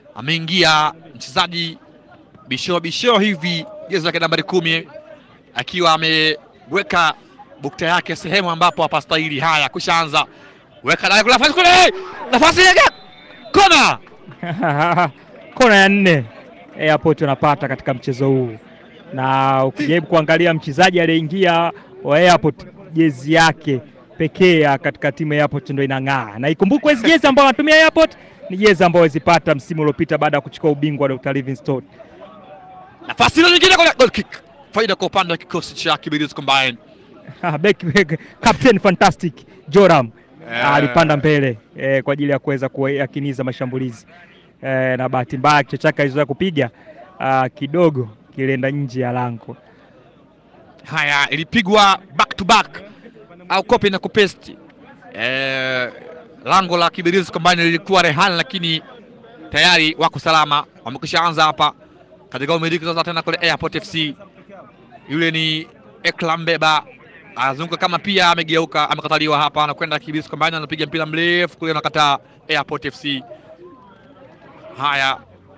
ameingia mchezaji bishoo bishoo hivi jezi lake nambari kumi akiwa ameweka bukta yake sehemu ambapo hapastahili. Haya, kushaanza weka ndani, kuna nafasi kule, nafasi ya kona kona ya nne Airport wanapata katika mchezo huu, na ukijaribu kuangalia mchezaji aliyeingia wa Airport jezi yake pekee ya katika timu ya Airport ndio inang'aa, na ikumbukwe hizi jezi ambazo wanatumia Airport ni jezi ambazo walizipata msimu uliopita baada ya kuchukua ubingwa wa Dr. Livingstone. nafasi ile nyingine kule, goal kick, faida kwa upande wa kikosi cha Kibirizi Combine. Ah, back, back, Captain Fantastic Joram Eh. alipanda mbele eh, kwa ajili ya kuweza kuyakiniza mashambulizi eh, na bahati mbaya kichwa chake alizoea kupiga ah, kidogo kilienda nje ya lango. Haya, ilipigwa back to back au copy na kupesti. Eh, lango la Kibirizi Combine lilikuwa rehani, lakini tayari wako salama, wamekwisha anza hapa katika umiliki sasa tena kule Airport FC. Yule ni Eklam Beba anazunguka kama pia amegeuka, amekataliwa hapa, anakwenda Kibirizi Combine, anapiga mpira mrefu kule, anakataa Airport FC. Haya,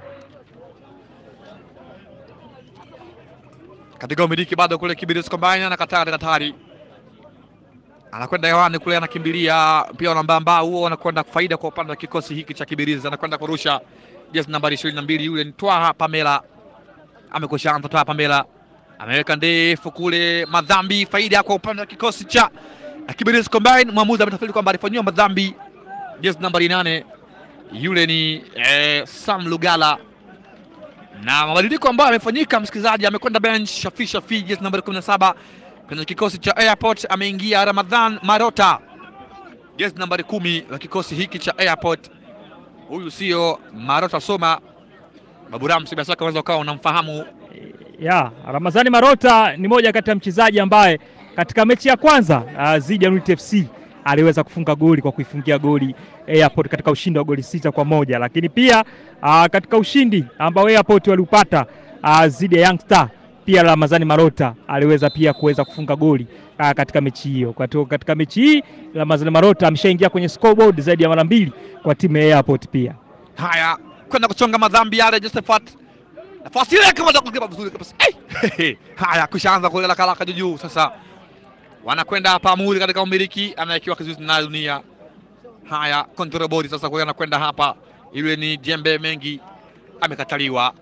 katika umiliki bado kule Kibirizi Combine anakataa katika hatari, anakwenda hewani kule, anakimbilia mpira unambamba huo, anakwenda faida kwa upande wa kikosi hiki cha Kibirizi, anakwenda kurusha jezi nambari ishirini na mbili yule ni Twaha Pamela, amekwisha anza. Twaha Pamela ameweka ndefu kule, madhambi faida kwa upande wa kikosi cha Kibirizi Combine. Mwamuzi ametafsiri kwamba alifanyiwa madhambi jezi nambari nane yule ni eh, Sam Lugala na mabadiliko ambayo yamefanyika, msikilizaji, amekwenda bench Shafi Shafi, jezi nambari 17 kwenye kikosi cha Airport. Ameingia Ramadhan Marota, jezi nambari kumi wa kikosi hiki cha Airport. Huyu sio Marota Soma Babu Ramsi, bila shaka unaweza ukawa unamfahamu. Ya, Ramazani Marota ni moja kati ya mchezaji ambaye katika mechi ya kwanza uh, dhidi ya Unity FC aliweza kufunga goli kwa kuifungia goli Airport katika ushindi wa goli sita kwa moja, lakini pia uh, katika ushindi ambao Airport waliupata uh, dhidi ya Young Star pia Ramazani Marota aliweza pia kuweza kufunga goli uh, katika mechi hiyo. Kwa hiyo katika mechi hii Ramazani Marota ameshaingia kwenye scoreboard zaidi ya mara mbili kwa timu ya Airport pia. Haya, kwenda kuchonga madhambi yale Josephat, nafasi ile kama kukipa vizuri kabisa. Hey! Haya, kushaanza kulela kalaka juu juu. Sasa wanakwenda hapa Amuri katika umiliki, anawekewa kizuizi na dunia. Haya, control body sasa kwa anakwenda hapa, yule ni jembe mengi, amekataliwa.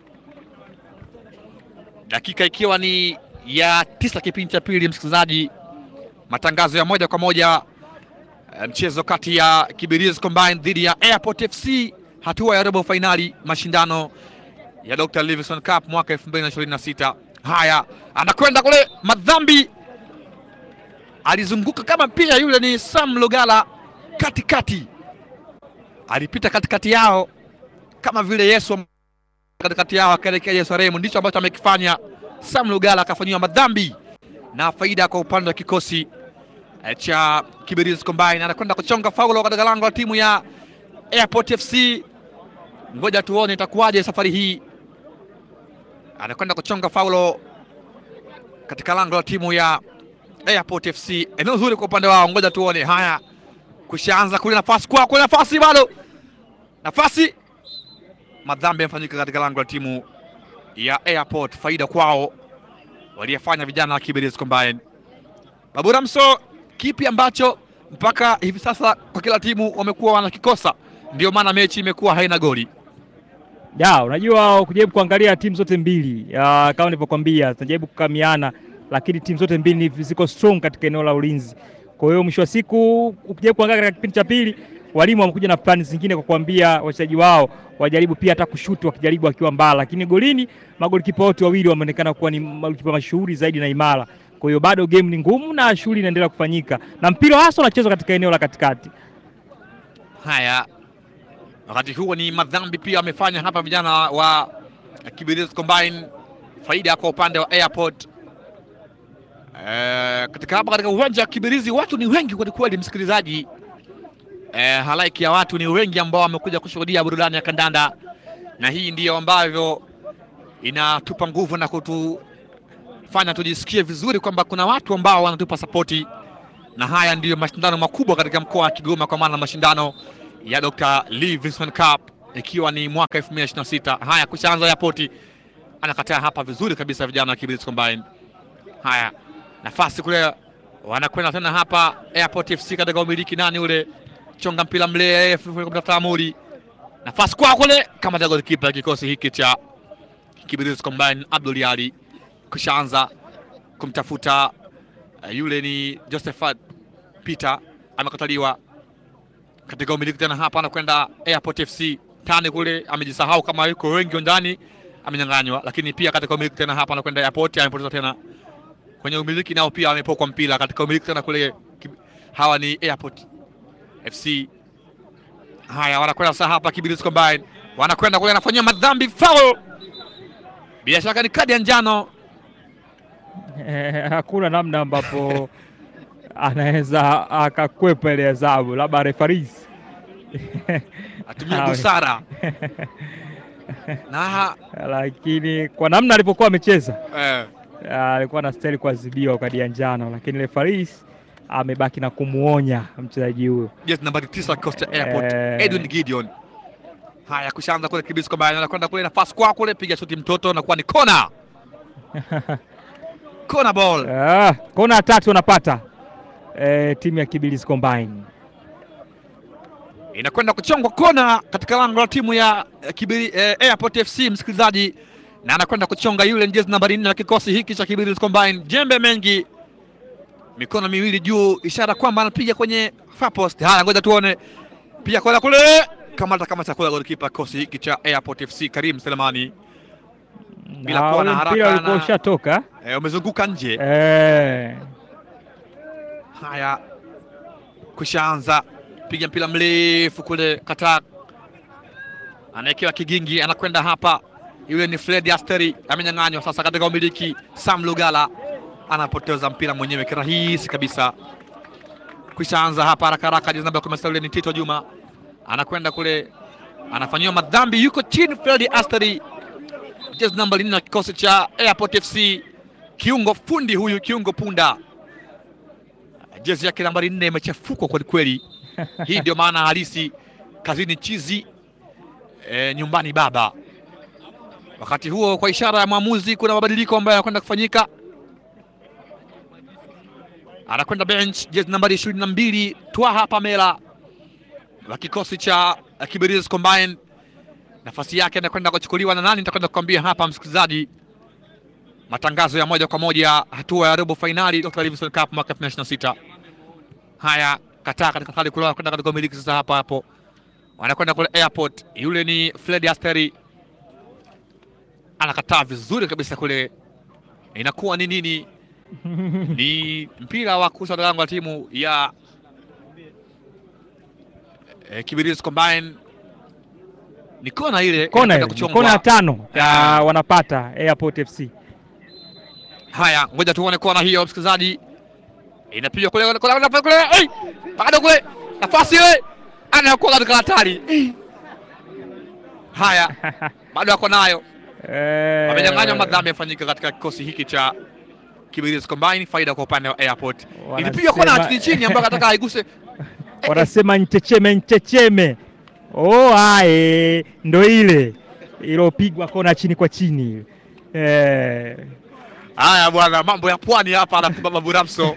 Dakika ikiwa ni ya tisa kipindi cha pili, msikilizaji, matangazo ya moja kwa moja eh, mchezo kati ya Kibirizi Combine dhidi ya Airport FC hatua ya robo fainali mashindano ya Dr. Livingstone Cup mwaka 2026. Haya, anakwenda kule madhambi, alizunguka kama pia yule ni Sam Lugala katikati, alipita katikati yao kama vile Yesu katikati yao akaelekea Yerusalemu. Ndicho ambacho amekifanya Sam Lugala, akafanyiwa madhambi na faida kwa upande wa kikosi eh, cha Kibirizi Combine. Anakwenda kuchonga faulo katika lango la timu ya Airport FC. Ngoja tuone itakuwaje safari hii. Anakwenda kuchonga faulo katika lango la timu ya Airport FC. Eneo zuri kwa upande wao, ngoja tuone. Haya, kushaanza kule, nafasi kwa kule, nafasi bado, nafasi. Madhambi yamefanyika katika lango la timu ya Airport, faida kwao waliyefanya vijana wa Kibirizi Combine. Babu Ramso, kipi ambacho mpaka hivi sasa kwa kila timu wamekuwa wanakikosa, ndio maana mechi imekuwa haina goli? Ya, unajua ukijaribu kuangalia timu zote mbili ya, kama nilivyokuambia zinajaribu kukamiana, lakini timu zote mbili ni ziko strong katika eneo la ulinzi. Kwa hiyo mwisho wa siku ukijaribu kuangalia katika kipindi cha pili, walimu wamekuja na plani zingine kwa kuambia wachezaji wao wajaribu pia hata kushuti wakijaribu wakiwa mbali, lakini golini magolikipa wote wawili wameonekana kuwa ni magolikipa mashuhuri zaidi na imara. Kwa hiyo bado game ni ngumu na shughuli inaendelea kufanyika na mpira hasa unachezwa katika eneo la katikati. Haya, wakati huo ni madhambi pia wamefanya hapa vijana wa Kibirizi Combine, faida kwa upande wa Airport. E, katika hapa katika uwanja wa Kibirizi watu ni wengi kweli kweli, msikilizaji. E, halaiki ya watu ni wengi ambao wamekuja kushuhudia burudani ya kandanda, na hii ndiyo ambavyo inatupa nguvu na kutufanya tujisikie vizuri kwamba kuna watu ambao wanatupa sapoti, na haya ndiyo mashindano makubwa katika mkoa wa Kigoma, kwa maana mashindano ya Dr. Livingstone Cup ikiwa ni mwaka 2026. Haya, kushaanza Airport anakataa hapa vizuri kabisa, vijana wa Kibirizi Combine. Haya, nafasi kule wanakwenda tena hapa Airport FC katika umiliki nani ule chonga mpira mrefu kumtafuta Amuri, nafasi kwa kule kama golikipa kikosi hiki cha Kibirizi Combine Abdul Ali kushaanza kumtafuta uh, yule ni Josephat Peter amekataliwa katika umiliki tena hapa, anakwenda Airport FC tani kule, amejisahau kama yuko wengi ndani, amenyang'anywa. Lakini pia katika umiliki tena hapa, anakwenda Airport, amepoteza tena kwenye umiliki, nao pia amepokwa mpira katika umiliki tena kule. Hawa ni Airport FC. Haya, wanakwenda sasa hapa Kibirizi Combine, wanakwenda kule, anafanyia madhambi foul, bila shaka ni kadi ya njano. Eh, hakuna namna ambapo anaweza akakwepa ile adhabu, labda refaris atumie Awe. busara na lakini kwa namna alivyokuwa amecheza eh, ah, alikuwa anastahili kuadhibiwa kadi ya njano, lakini refaris amebaki na kumuonya mchezaji huyo. jezi nambari tisa kikosi cha Airport Eh. Edwin Gideon. Haya, kushaanza kule Kibirizi Combine, anakwenda kule, nafasi kwa kule, piga shuti mtoto, nakuwa ni kona kona ball. Ah, kona tatu wanapata eh, timu ya Kibirizi Combine. inakwenda kuchongwa kona katika lango la timu ya eh, Kibiri, eh, Airport FC msikilizaji, na anakwenda kuchonga yule jezi nambari nne la kikosi hiki cha Kibirizi Combine, jembe mengi, mikono miwili juu, ishara kwamba anapiga kwenye far post. Haya, ngoja tuone, pia kona kule, kamata kama chakula golikipa kikosi hiki cha Airport FC Karim Selemani, Bila Na kuwa na ule haraka mpira ulikuwa na- ushatoka eh, umezunguka nje. eh, Haya, kushaanza piga mpira mrefu kule, kataa, anaekewa kigingi, anakwenda hapa. Yule ni Fred Asteri, amenyang'anywa sasa katika umiliki. Sam Lugala anapoteza mpira mwenyewe kirahisi kabisa. Kushaanza hapa haraka haraka, jezi namba kumi na sita yule ni Tito Juma, anakwenda kule, anafanyiwa madhambi, yuko chini. Fred Asteri, jezi namba nne na kikosi cha Airport FC, kiungo fundi huyu, kiungo punda jezi yake nambari nne imechafukwa kwelikweli. Hii ndio maana halisi kazini chizi e, nyumbani baba. Wakati huo kwa ishara ya mwamuzi, kuna mabadiliko ambayo yanakwenda kufanyika. Anakwenda bench jezi nambari ishirini na mbili Twaha Pamela wa kikosi cha eh, Kibirizi Combine. Nafasi yake anakwenda kuchukuliwa na nani? Nitakwenda kukwambia hapa msikilizaji. Matangazo ya moja kwa moja hatua ya robo fainali Dr. Livingstone Cup mwaka 2026. Haya, kataa katika hali kule, kwenda katika umiliki sasa. Hapa hapo wanakwenda kule airport, yule ni Fred Asteri anakataa vizuri kabisa kule, inakuwa ni nini? Ni mpira wa kurusha lango la timu ya eh, Kibirizi Combine. Ni kona ile kona inakwenda ile, kuchongwa. kona ya tano ya Ah. wanapata Airport FC. Haya, ngoja tuone kona hiyo, msikilizaji. Inapiga kule kule kule kule, kule. Hey! Bado kule. Nafasi ile. Anakuwa katika hatari. Eh. Haya, bado ako nayo. Eh, Wamenyang'anywa madhambi yafanyika katika kikosi hiki cha Kibirizi Combine, faida kwa upande wa Airport. Ilipiga kona wanasema- chini chini ambayo anataka aiguse. wanasema nchecheme nchecheme. Oh, ae, ndo ile ilopigwa kona chini kwa chini eh, Haya bwana, mambo ya pwani hapa anakumba Babu Ramso.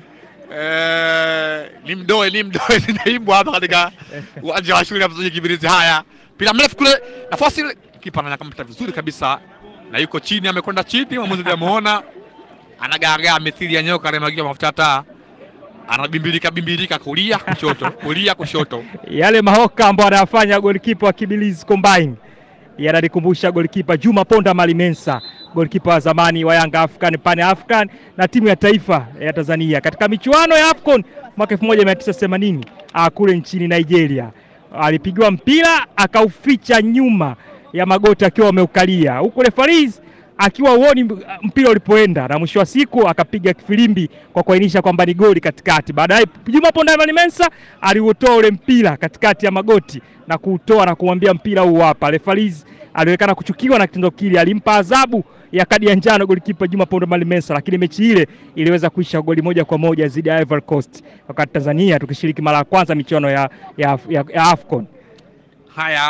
Eh, ni mdoe ni mdoe zinaimbwa hapa katika uwanja wa shule ya mchezaji Kibirizi. Haya, mpira mrefu kule, nafasi ile, kipa anakamata vizuri kabisa na yuko chini, amekwenda chini, mwamuzi ndiye ameona, anagaagaa mithili ya nyoka anayemwagia mafuta ya taa, anabimbilika bimbilika kulia kushoto, kulia kushoto. yale mahoka ambayo anayafanya golikipa wa Kibirizi Combine yananikumbusha golikipa Juma Ponda Malimensa, golikipa wa zamani wa Yanga African Pan African na timu ya taifa ya Tanzania katika michuano ya AFCON mwaka 1980 ah, kule nchini Nigeria. Alipigiwa mpira akauficha nyuma ya magoti akiwa ameukalia, huku refaris akiwa uoni mpira ulipoenda, na mwisho wa siku akapiga kifilimbi kwa kuainisha kwamba ni goli katikati. Baadaye Juma Ponda Malimensa aliutoa ule mpira katikati ya magoti na kuutoa na kumwambia mpira huu hapa. Refaris alionekana kuchukiwa na kitendo kile, alimpa adhabu ya kadi ya njano golikipa Juma Ponda Malimensa, lakini mechi ile iliweza kuisha goli moja kwa moja dhidi ya Ivory Coast, wakati Tanzania tukishiriki mara ya kwanza michuano ya, ya, ya, ya AFCON. Haya,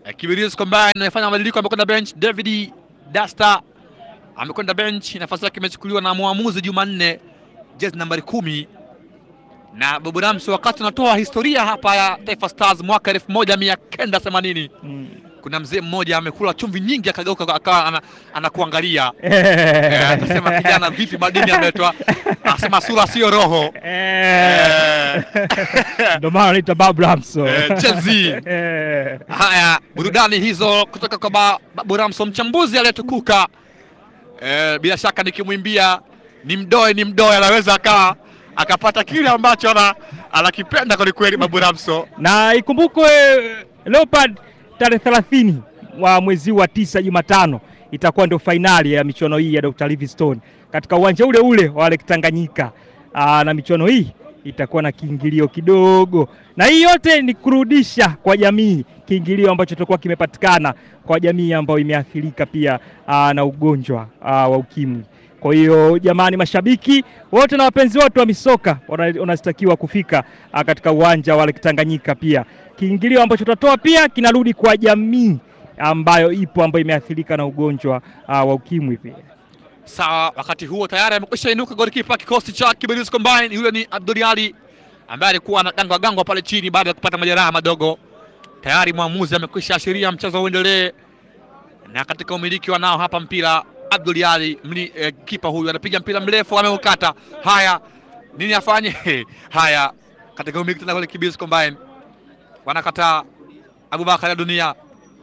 Eh, Kibirizi Combine amefanya mabadiliko, amekwenda bench. David Dasta amekwenda bench, nafasi yake imechukuliwa na mwamuzi Jumanne, jezi nambari kumi na Bobo Ramso. Wakati unatoa historia hapa ya Taifa Stars mwaka elfu moja mia kenda themanini Mm. kuna mzee mmoja amekula chumvi nyingi akageuka akawa ana- anakuangalia Eh, akasema kijana, vipi madini ameletwa? Anasema sura sio roho. Eh. Eh, Ndio maana anaitwa Bob Ramso. Eh, Chelsea. Eh. Haya, burudani hizo kutoka kwa Ba- Babu Ramso, mchambuzi aliyetukuka. Eh, bila shaka nikimwimbia ni mdoe ni mdoe, anaweza akawa akapata kile ambacho ana anakipenda kwelikweli Babu Ramso. na ikumbukwe Leopard tarehe thelathini wa mwezi wa tisa Jumatano itakuwa ndio fainali ya michuano hii ya Dr. Livingstone katika uwanja ule ule wa Lake Tanganyika. Aa, na michuano hii itakuwa na kiingilio kidogo, na hii yote ni kurudisha kwa jamii kiingilio ambacho kitakuwa kimepatikana kwa jamii ambayo imeathirika pia aa, na ugonjwa aa, wa ukimwi. Kwa hiyo jamani, mashabiki wote na wapenzi wote wa misoka wana- wanatakiwa kufika ah, katika uwanja wa Lake Tanganyika. Pia kiingilio ambacho tutatoa pia kinarudi kwa jamii ambayo ipo ambayo imeathirika na ugonjwa ah, wa ukimwi pia. Sawa, wakati huo tayari amekwisha inuka golikipa kikosi cha Kibirizi Combine. Yule ni Abdul Ali ambaye alikuwa anagangwa gangwa pale chini baada ya kupata majeraha madogo. Tayari mwamuzi amekwisha ashiria mchezo uendelee, na katika umiliki wanao hapa mpira Abdul Ali mli, eh, kipa huyu anapiga mpira mrefu ameukata. Haya, nini afanye? Haya, katika umiliki tena kule Kibirizi Combine wanakataa. Abubakar ya dunia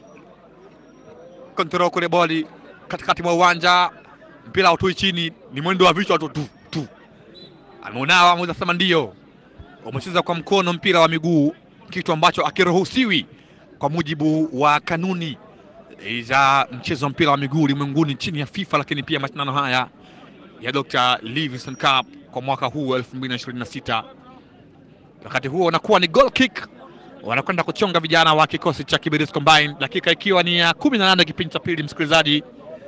kontrol kule boli katikati mwa uwanja mpira hautoi chini, ni mwendo wa vichwa tu tu tu. Ameunawa mweza sema ndio, umecheza kwa mkono mpira wa miguu, kitu ambacho akiruhusiwi kwa mujibu wa kanuni za mchezo wa mpira wa miguu ulimwenguni chini ya FIFA, lakini pia mashindano haya ya Dr. Livingstone Cup kwa mwaka huu wa 2026. Wakati huo unakuwa ni goal kick, wanakwenda kuchonga vijana wa kikosi cha Kibirizi Combine, dakika ikiwa ni ya 18 kipindi cha pili, msikilizaji.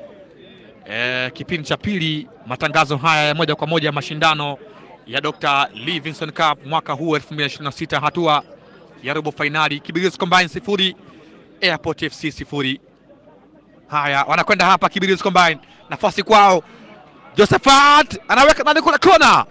Eh, kipindi cha pili matangazo haya ya moja kwa moja ya mashindano ya Dr. Livingstone Cup mwaka huu 2026 hatua ya robo fainali Kibirizi Combine sifuri Airport FC sifuri. Haya, wanakwenda hapa Kibirizi Combine, nafasi kwao. Josephat anaweka ndani kule kona.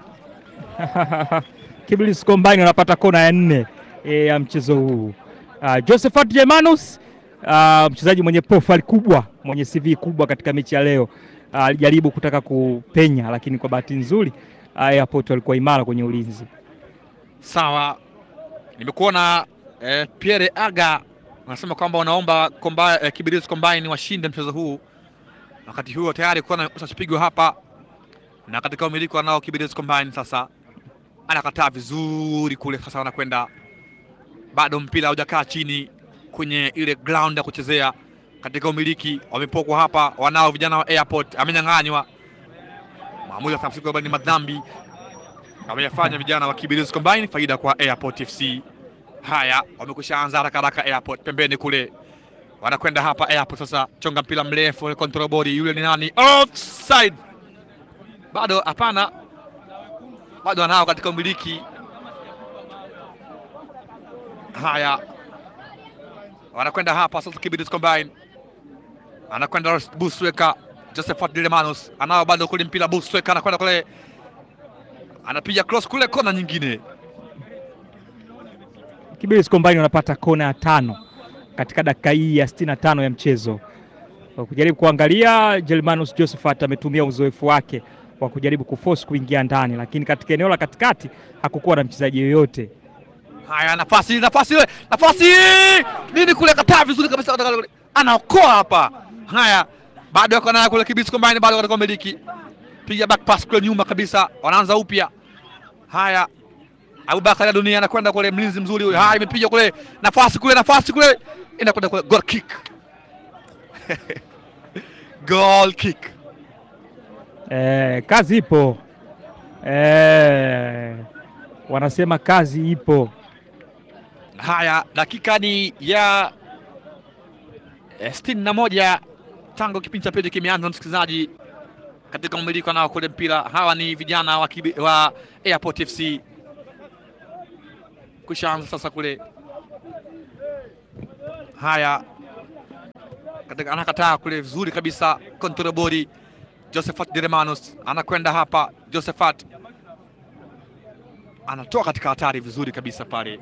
Kibirizi Combine wanapata kona ya nne eh, ya mchezo huu. Uh, Josephat Jemanus uh, mchezaji mwenye profile kubwa mwenye CV kubwa katika mechi ya leo ah, alijaribu kutaka kupenya, lakini kwa bahati nzuri uh, Airport walikuwa imara kwenye ulinzi. Sawa, nimekuona eh, Pierre Aga wanasema kwamba wanaomba komba, eh, Kibirizi Combine washinde mchezo huu. Wakati huo tayari kuona utachopigwa hapa, na katika umiliki wanao Kibirizi Combine. Sasa anakataa vizuri kule, sasa wanakwenda bado, mpira haujakaa chini kwenye ile ground ya kuchezea. Katika umiliki wamepokwa hapa, wanao vijana wa Airport, amenyang'anywa. Maamuzi ya kwamba ni madhambi ameyafanya vijana wa Kibirizi Combine, faida kwa Airport FC. Haya, wamekwisha anza haraka haraka Airport pembeni kule, wanakwenda hapa Airport sasa, chonga mpira mrefu, control body, yule ni nani? Offside! Bado hapana, bado anao katika umiliki. Haya, wanakwenda hapa sasa, Kibirizi Combine anakwenda Busweka, Josephat Dilemanus anao bado kule mpira, Busweka anakwenda kule anapiga cross kule kona nyingine. Kibirizi Combine wanapata kona ya tano katika dakika hii ya 65 ya mchezo. Kwa kujaribu kuangalia, Jelmanus Josephat ametumia uzoefu wake wa kujaribu kuforce kuingia ndani, lakini katika eneo la katikati hakukuwa na mchezaji yoyote. Haya, nafasi nafasi ile nafasi nini kule, kataa vizuri kabisa, anaokoa hapa. Haya, bado yako nayo kule Kibirizi Combine, bado katika umiliki, piga back pass kule nyuma kabisa, wanaanza upya. Haya, Abubakar ya dunia anakwenda kule, mlinzi mzuri huyo. Haya, imepiga kule, nafasi kule, nafasi kule, inakwenda kule, goal kick goal kick. Eh, kazi ipo eh, wanasema kazi ipo. Haya, dakika ni ya eh, sitini na moja tangu kipindi cha pili kimeanza, msikilizaji, katika umiliki nao kule mpira. Hawa ni vijana wa, kibi, wa Airport FC kushaanza sasa kule. Haya, katika anakataa kule vizuri kabisa, kontrobori Josephat Diremanus anakwenda hapa, Josephat anatoa katika hatari vizuri kabisa pale.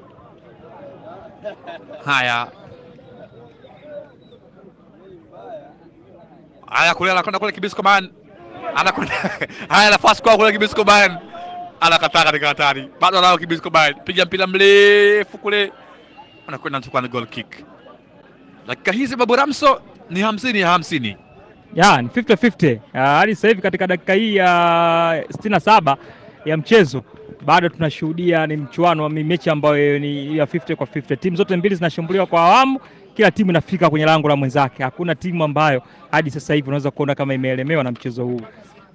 Haya, haya kule anakwenda kule Kibiscoman anakwenda haya, nafasi kwa kule Kibiscoman anakataa katika hatari, bado anao Kibiscoman, piga mpira mrefu kule, anakwenda anachukua ni goal kick. Dakika hizi Babu Ramso ni hamsini ya hamsini. ya ni 50-50 Ah, hadi sasa hivi katika dakika hii ya 67 ya mchezo bado tunashuhudia ni mchuano wa mi- mechi ambayo ni ya 50 kwa 50. Timu zote mbili zinashambuliwa kwa awamu, kila timu inafika kwenye lango la mwenzake. Hakuna timu ambayo hadi sasa hivi unaweza kuona kama imeelemewa na mchezo huu.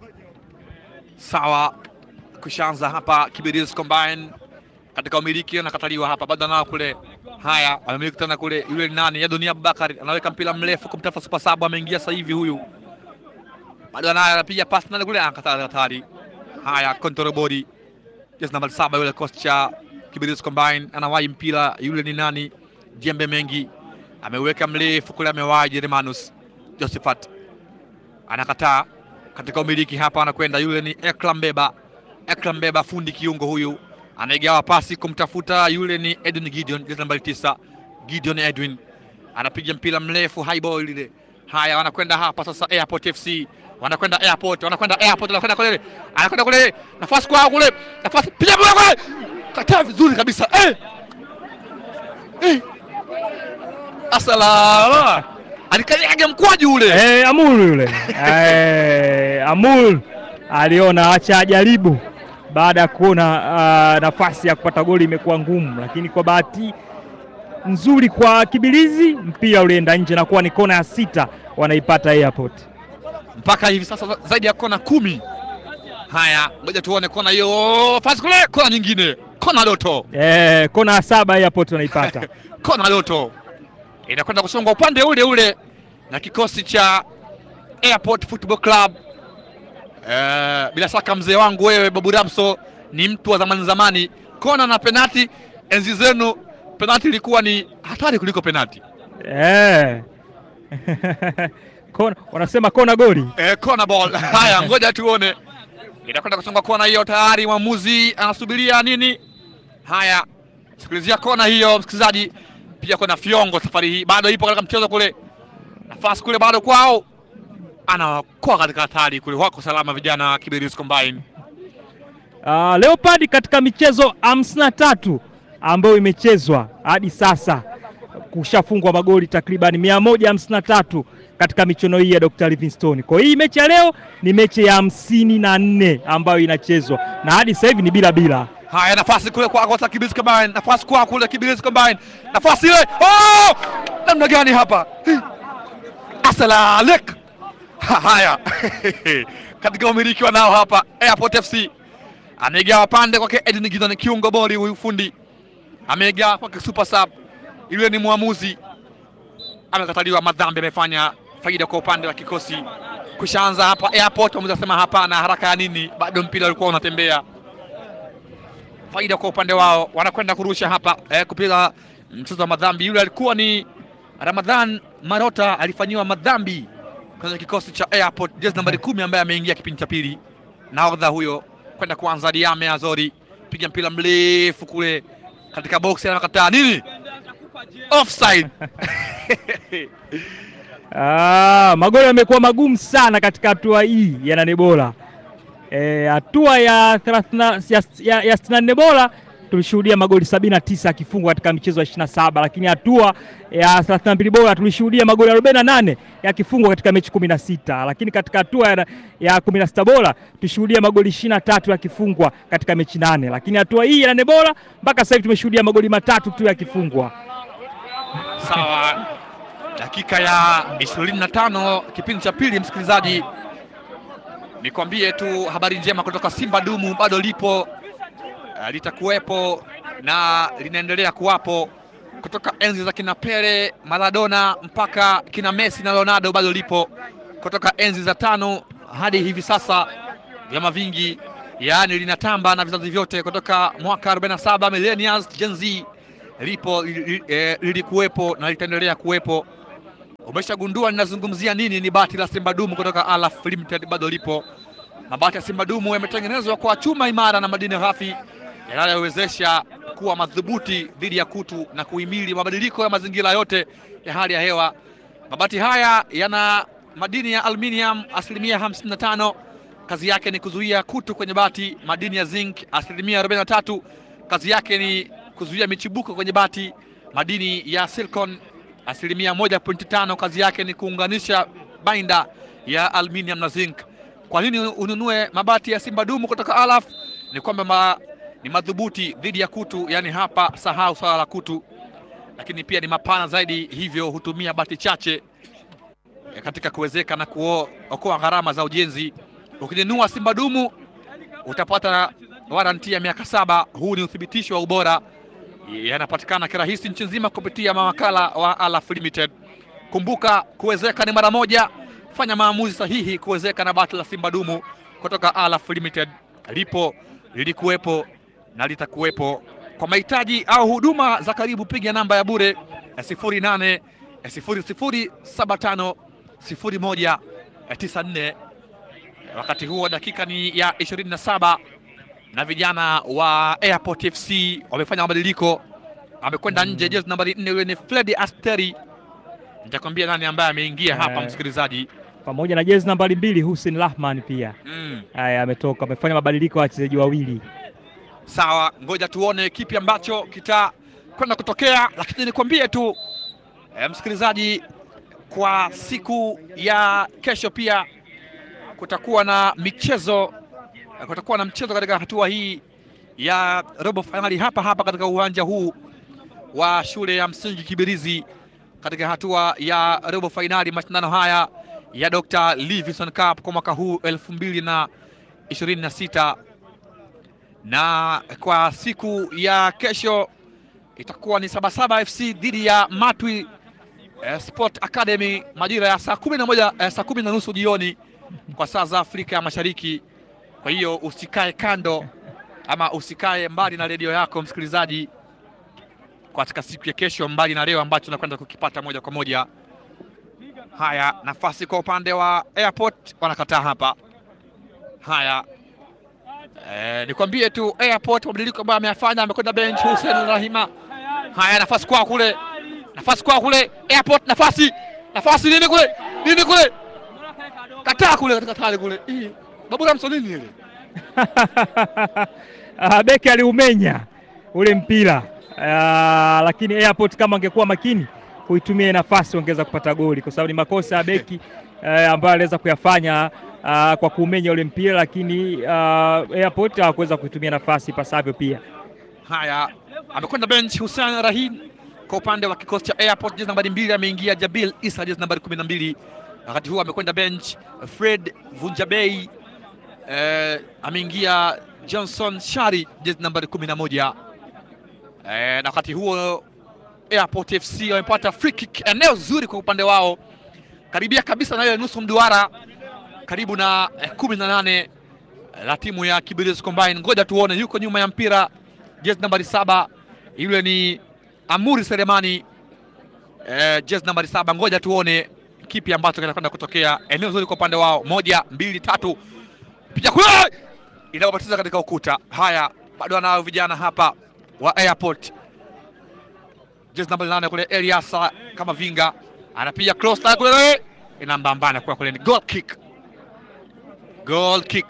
Sawa, kushaanza hapa Kibirizi Combine katika umiliki anakataliwa hapa, bado anao kule. Haya, amemiliki tena kule, yule ni nani? Ya Dunia Abubakar anaweka mpira mrefu kumtafuta Super Sub, ameingia sasa hivi huyu, bado anaye, anapiga pasi nani kule, anakataa hatari. Haya, control body jezi namba saba, yule coach cha Kibirizi Combine anawahi mpira, yule ni nani? Jembe mengi ameweka mrefu kule, amewahi Jeremanus Josephat anakataa katika umiliki hapa, anakwenda yule ni Ekram Beba. Ekram Beba fundi kiungo huyu anaigawa pasi kumtafuta yule ni Edwin Gideon, jezi nambari tisa. Gideon Edwin anapiga mpira mrefu high ball ile. Haya, wanakwenda hapa sasa Airport FC, wanakwenda Airport, wanakwenda Airport, wanakwenda kule, anakwenda kule, nafasi kwao kule, nafasi piga mpira kule, kataa vizuri kabisa eh! Eh! Asalama alikanyaga mkwaju ule Eh, Amul yule eh, Amul aliona acha ajaribu baada ya kuona ah, nafasi ya kupata goli imekuwa ngumu, lakini kwa bahati nzuri kwa Kibilizi mpira ulienda nje na kuwa ni kona ya sita wanaipata Airport. mpaka hivi sasa zaidi ya kona kumi. Haya, ngoja tuone kona hiyo, pasi kule, kona nyingine, kona loto, Eh, kona ya saba Airport wanaipata. kona loto inakwenda kusongwa upande ule ule na kikosi cha Airport Football Club. Eh, bila shaka mzee wangu wewe Babu Ramso ni mtu wa zamani zamani, kona na penati, enzi zenu penati ilikuwa ni hatari kuliko penati. Eh. Kona, wanasema kona goli. Eh, corner ball. Haya, ngoja tuone. Inakwenda kusonga kona hiyo tayari, mwamuzi anasubiria nini? Haya, sikilizia kona hiyo msikilizaji. Pia kuna Fiongo safari hii bado ipo katika mchezo kule, nafasi kule bado kwao, anakuwa katika hatari kule. Wako salama vijana wa Kibirizi Combine. Uh, Leopard katika michezo hamsini na tatu ambayo imechezwa hadi sasa kushafungwa magoli takriban mia moja hamsini na tatu katika michuano hii ya Dr. Livingstone. Kwa hii mechi ya leo ni mechi ya hamsini na nne ambayo inachezwa na hadi sasa hivi ni bila bila. Haya, nafasi kule kwa kwa Kibirizi Combine, nafasi kwa kule Kibirizi Combine, nafasi ile. Oh! Namna gani hapa? Asalalik. Haya, katika umiliki wa nao hapa Airport FC ameigawa pande kwake Edwin Gideon, kiungo bori huyu fundi ameigawa kwake Super Sub, yule ni mwamuzi amekataliwa madhambi, amefanya faida kwa upande wa kikosi. Kushaanza hapa Airport, mwamuzi asema hapana, haraka ya nini? Bado mpira ulikuwa unatembea faida kwa upande wao, wanakwenda kurusha hapa eh, kupiga mchezo wa madhambi. Yule alikuwa ni Ramadhan Marota, alifanyiwa madhambi kwenye kikosi cha Airport, jezi nambari kumi ambaye ameingia kipindi cha pili. Nahodha huyo kwenda kuanza Diame Azori, piga mpira mrefu kule katika box, anakataa nini? Offside. Ah, magoli yamekuwa magumu sana katika hatua hii ya nane bora. Eh, hatua ya 30 ya, ya, ya 64 bora tulishuhudia magoli 79 yakifungwa katika michezo ya 27, lakini hatua ya 32 bora tulishuhudia magoli 48 yakifungwa katika mechi 16, lakini katika hatua ya, ya 16 bora tulishuhudia magoli 23 yakifungwa katika mechi nane, lakini hatua hii ya nane bora mpaka sasa hivi tumeshuhudia magoli matatu tu yakifungwa. Sawa, dakika ya 25 kipindi cha pili, msikilizaji, nikwambie tu habari njema kutoka Simba Dumu bado lipo, uh, litakuwepo na linaendelea kuwapo kutoka enzi za kina Pele, Maradona mpaka kina Messi na Ronaldo, bado lipo kutoka enzi za tano hadi hivi sasa, vyama vingi yaani linatamba na vizazi vyote kutoka mwaka 47 millennials, Gen Z lipo li- li- eh, lilikuwepo na litaendelea kuwepo. Umeshagundua ninazungumzia nini? Ni bati la Simba Dumu kutoka Alaf Limited, bado lipo. Mabati ya Simba Dumu yametengenezwa kwa chuma imara na madini ghafi yanayowezesha kuwa madhubuti dhidi ya kutu na kuhimili mabadiliko ya mazingira yote ya hali ya hewa. Mabati haya yana madini ya aluminium asilimia 55, kazi yake ni kuzuia kutu kwenye bati. Madini ya zinc asilimia 43, kazi yake ni kuzuia michibuko kwenye bati. Madini ya silicon asilimia 1.5, kazi yake ni kuunganisha bainda ya aluminium na zinc. Kwa nini ununue mabati ya Simba Dumu kutoka Alaf? Ni kwamba ma, ni madhubuti dhidi ya kutu, yani hapa sahau swala la kutu, lakini pia ni mapana zaidi, hivyo hutumia bati chache eh, katika kuwezeka na kuokoa gharama za ujenzi. Ukinunua Simba Dumu utapata waranti ya miaka saba. Huu ni uthibitisho wa ubora, yanapatikana kirahisi nchi nzima kupitia mawakala wa Alaf Limited. Kumbuka, kuwezeka ni mara moja. Fanya maamuzi sahihi kuwezeka na bati la Simba Dumu kutoka Alaf Limited. Lipo, lilikuwepo na litakuwepo. Kwa mahitaji au huduma za karibu, piga namba ya bure ya 08 00 75 01 94. Wakati huo dakika ni ya 27 na vijana wa Airport FC wamefanya mabadiliko, amekwenda nje. Jezi nambari 4 yule ni Fred Asteri. Nitakwambia nani ambaye ameingia hapa, Eh. msikilizaji. pamoja na jezi nambari mbili Hussein Rahman pia Mm. haya ametoka, amefanya mabadiliko ya wachezaji wawili. Sawa, ngoja tuone kipi ambacho kitakwenda kutokea, lakini nikwambie tu e, msikilizaji, kwa siku ya kesho pia kutakuwa na michezo e, kutakuwa na mchezo katika hatua hii ya robo fainali hapa hapa katika uwanja huu wa shule ya msingi Kibirizi, katika hatua ya robo fainali mashindano haya ya Dr. Livingstone Cup kwa mwaka huu elfu mbili na ishirini na sita na kwa siku ya kesho itakuwa ni Sabasaba FC dhidi ya Matwi eh, Sport Academy majira ya saa kumi na moja eh, saa kumi na nusu jioni kwa saa za Afrika ya Mashariki. Kwa hiyo usikae kando ama usikae mbali na redio yako msikilizaji, katika siku ya kesho, mbali na leo ambacho tunakwenda kukipata moja kwa moja. Haya, nafasi kwa upande wa Airport wanakataa hapa. Haya, Eh, nikwambie tu Airport mabadiliko ambayo ameyafanya, amekwenda bench Hussein Rahima. Haya, nafasi kwao kule, nafasi kwao kule Airport, nafasi nafasi nini kule nini kule, kataa kule katika tali kule, Ih, Babu Ramso nini ile Ah, beki aliumenya ule mpira Ah, lakini Airport kama angekuwa makini kuitumia ile nafasi ongeza kupata goli, kwa sababu ni makosa ya beki eh, ambayo aliweza kuyafanya ah, kwa kuumenya ule mpira, lakini ah, Airport hawakuweza kuitumia nafasi pasavyo pia. Haya, amekwenda bench Hussein Rahim kwa upande wa kikosi cha Airport. Jezi nambari mbili ameingia Jabil Isa, jezi nambari kumi na mbili. Wakati huo amekwenda bench Fred Vunjabei, eh, ameingia Johnson Shari, jezi nambari kumi na moja. Eh, na wakati huo Airport FC wamepata free kick, eneo zuri kwa upande wao, karibia kabisa na ile nusu mduara, karibu na eh, kumi na nane la timu ya Kibirizi Combine. Ngoja tuone, yuko nyuma ya mpira jezi nambari saba, yule ni Amuri Selemani eh, jezi nambari saba. Ngoja tuone kipi ambacho kinakwenda kutokea. Eneo zuri kwa upande wao, moja mbili tatu, picha kule inapopatiza katika ukuta. Haya, bado wanao vijana hapa wa Airport, jezi nambari nane kule, Eliasa kama vinga anapiga cross line kule, inambambana kwa kule, ni goal kick, goal kick.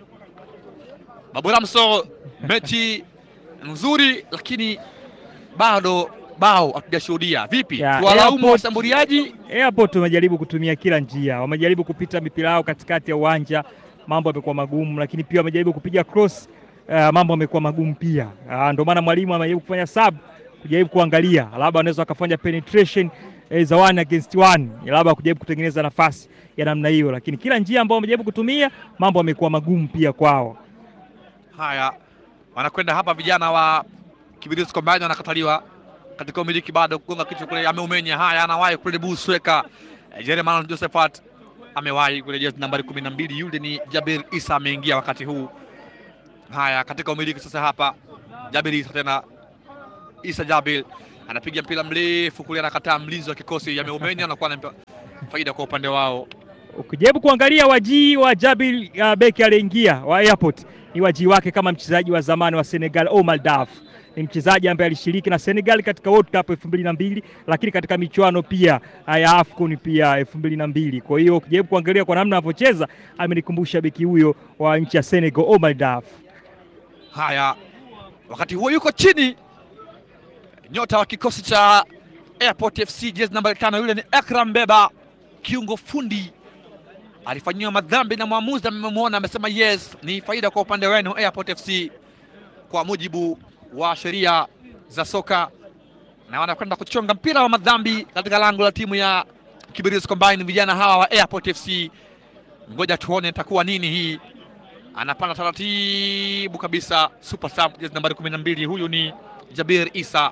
Babu Ramso, mechi nzuri lakini bado bao hatujashuhudia. Vipi, Ya, tuwalaumu Airport- washambuliaji? Airport wamejaribu kutumia kila njia, wamejaribu kupita mipira yao katikati ya uwanja, mambo yamekuwa magumu, lakini pia wamejaribu kupiga cross, uh, mambo yamekuwa magumu pia. Uh, ndio maana mwalimu amejaribu kufanya sub, kujaribu kuangalia labda wanaweza wakafanya penetration eh, za one against one, labda kujaribu kutengeneza nafasi ya namna hiyo, lakini kila njia ambayo wamejaribu kutumia, mambo yamekuwa magumu pia kwao. Haya, wanakwenda hapa vijana wa Kibirizi Combine wanakataliwa katika umiliki, bado kugonga kichwa kule, ameumenya. Haya, anawahi kule Busweka Jeremiah Josephat amewahi kule, jezi nambari kumi na mbili, yule ni Jabir Isa ameingia wakati huu. Haya, katika umiliki sasa hapa Jabir Isa tena Isa Jabil anapiga mpira mrefu kule, anakataa mlinzi wa kikosi ya Meumeni, anakuwa na faida kwa upande wao. Ukijaribu kuangalia wajii wa Jabil uh, beki aliyeingia wa Airport ni wajii wake kama mchezaji wa zamani wa Senegal Omar Daf. Ni mchezaji ambaye alishiriki na Senegal katika World Cup elfu mbili na mbili lakini katika michuano pia ya AFCON pia elfu mbili na mbili Kwa hiyo ukijaribu kuangalia kwa namna anavyocheza amenikumbusha beki huyo wa nchi ya Senegal Omar Daf. Haya, wakati huo yuko chini nyota wa kikosi cha Airport FC jezi namba tano, yule ni Akram Beba, kiungo fundi alifanyiwa madhambi na mwamuzi amemwona, amesema yes, ni faida kwa upande wenu Airport FC kwa mujibu wa sheria za soka, na wanakwenda kuchonga mpira wa madhambi katika lango la timu ya Kibirizi Combine. Vijana hawa wa Airport FC, ngoja tuone itakuwa nini hii. Anapanda taratibu kabisa, super sub jezi nambari kumi na mbili, huyu ni Jabir Isa.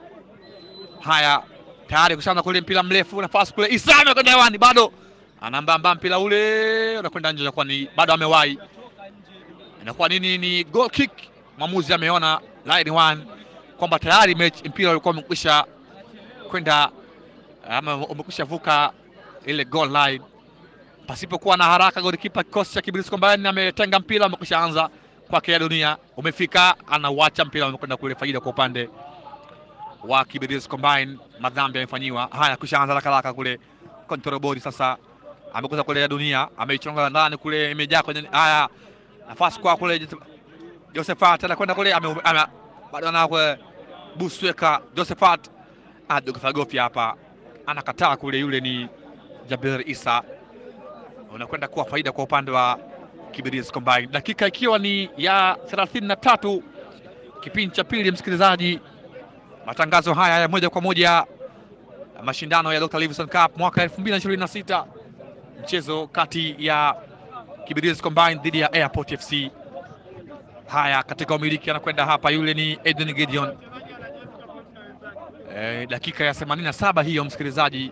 Haya, tayari kushaanza kule mpira mrefu, nafasi kule, Isa amekwenda hewani, bado anambamba mpira ule unakwenda nje, inakuwa ni bado amewahi, inakuwa nini? Ni goal kick. Mwamuzi ameona line one kwamba tayari mechi mpira ulikuwa umekwisha kwenda ama umekwisha vuka ile goal line pasipokuwa na haraka. Golikipa kikosi cha Kibirizi Combine ametenga mpira, umekwisha anza kwake ya dunia, umefika, anauacha mpira, umekwenda kule, faida kwa upande wa Kibirizi Combine. Madhambi amefanyiwa haya, kisha anza haraka haraka kule control body sasa amekuza kule ya dunia, ameichonga ndani kule, imejaa kwenye haya, nafasi kwa kule Josephat anakwenda kule, bado ana kule Busweka Josephat adogofagofya hapa, anakataa kule, yule ni Jabir Isa, unakwenda kuwa faida kwa upande wa Kibirizi Combine, dakika ikiwa ni ya 33 kipindi cha pili. Msikilizaji, matangazo haya ya moja kwa moja mashindano ya Dr. Livingstone Cup mwaka 2026 mchezo kati ya Kibirizi Combine dhidi ya Airport FC. Haya, katika umiliki anakwenda hapa, yule ni Eden Gideon. E, dakika ya 87 hiyo msikilizaji,